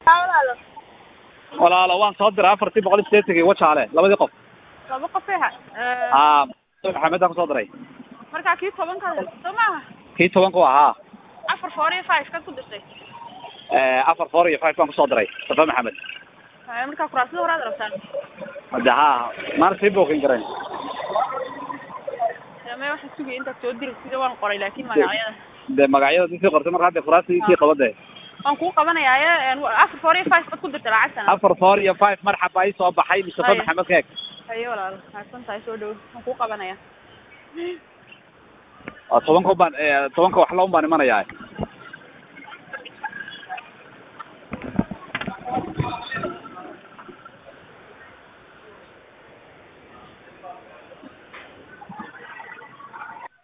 walaalo walaalo waan soo diray afartii boqol iyo sideetankii wajaale labadii qof laba qof eha haa maxamedaan kusoo diray markaa kii tobanka soo maaha kii tobanku ahaa afar four iyo five kaad ku dirtay afar four iyo five baan kusoo diray safa maxamed haya markaa kuraasada horaad rabtaan hade haa maana sii bookin karayn me waxaa sugaya intaad soo diri sida waan qoray laakin magacyada de magacyada di sii qortay marka hadde furaastii sii qaba de waan kuu qabanayaaye afar four iyo five baad ku dirtay lacagtana afar four iyo five marxaba ii soo baxay mustafa Haya. maxamed keeg haye walaalo mahadsan tahay soo dhowo waan kuu qabanaya tobanka baan tobanka wax la un baan imanayaa